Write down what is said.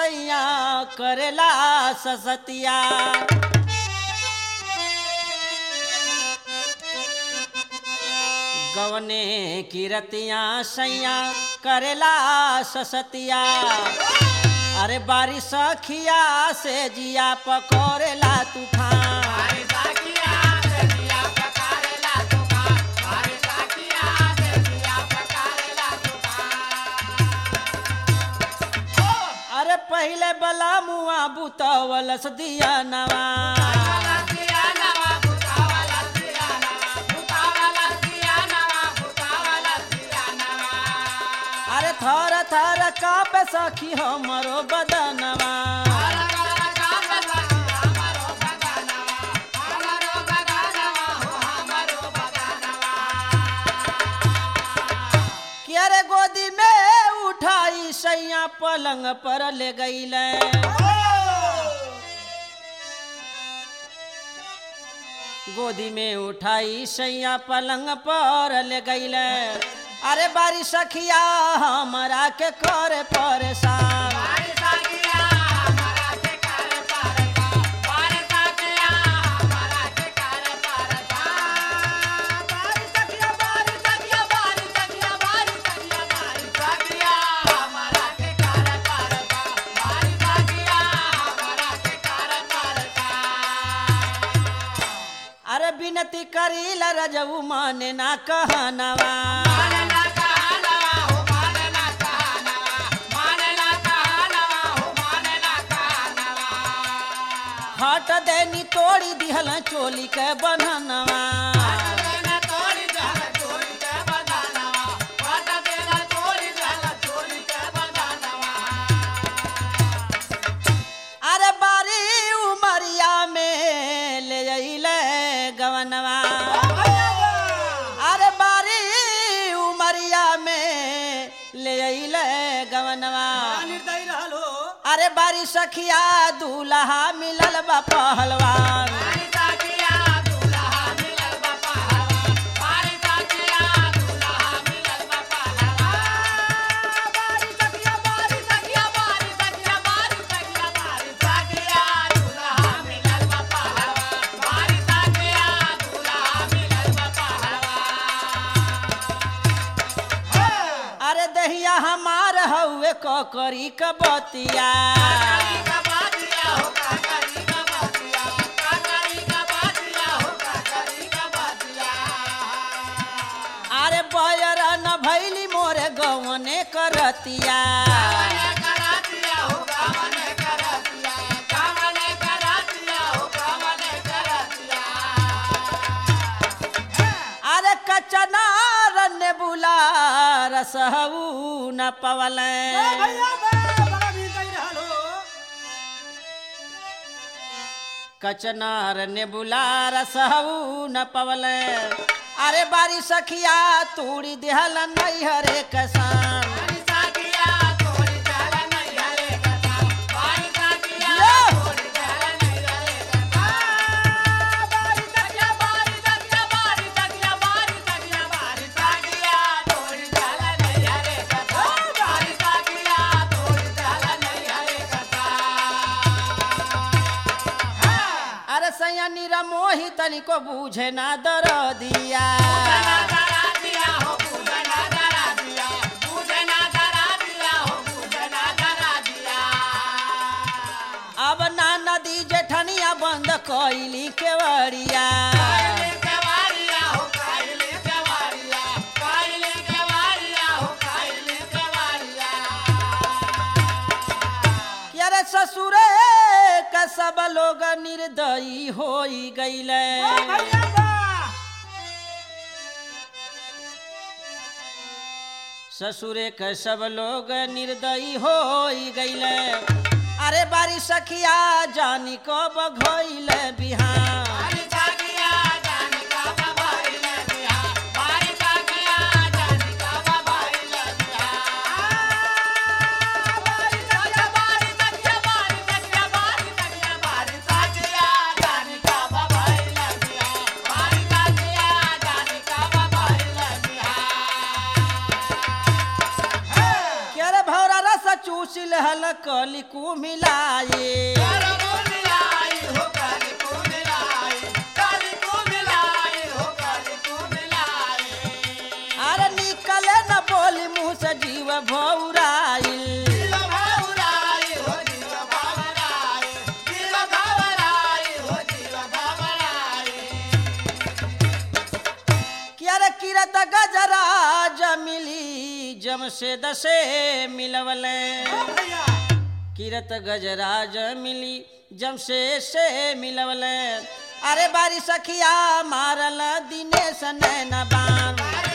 सैया करेला ससतिया गवने किरतिया सैया करेला ससतिया अरे बारिश खिया से जिया पकड़ेला तूफान अरे पहले बला मुआ बुतवलस दिया नवा अरे थर थर कापे सखी हमरो बदनवा कि अरे गोदी में उठाई सैया पलंग पर ले गईले गोदी में उठाई सैया पलंग पर ले गईले अरे बारी सखिया हमरा के करे परेशान अरे बिनती करील रजऊ माने ना कहनवा हट देनी तोड़ी दिहल चोली के बन्हनवा अरे बारी उमरिया में ले अइले गवनवा अरे बारी उमरिया में ले अइले गवनवा अरे बारी सखिया दूल्हा मिलल बा पहलवान अरे दहिया हमार हउए ककरी क बतिया अरे बयर न भैली मोरे गवने करतिया अरे कचना रन्ने बुला रसहू न पवले कचनार ने बुला रसहू न पवले अरे बारी सखिया तूड़ी देहल नैहरे कसान अरे सैया नीरा मोही तनिको बूझे ना दर दिया अब ना नदी जेठनिया बंद कइली केवड़िया कि अरे ससुरे का सब लोग निर्दयी होई गईले ससुरे के सब लोग निर्दयी होई गईले अरे बारी सखिया जानी को बघोइले बिहान मुसिल हल कली कुमिलाए अरे निकले न बोली मुँह से जीव भौराइल क्यारे किरत गजरा जमिली जम से दसे मिलवले किरत गजराज मिली जम से से मिलवले अरे बारी सखिया मारल दिने सनैन बान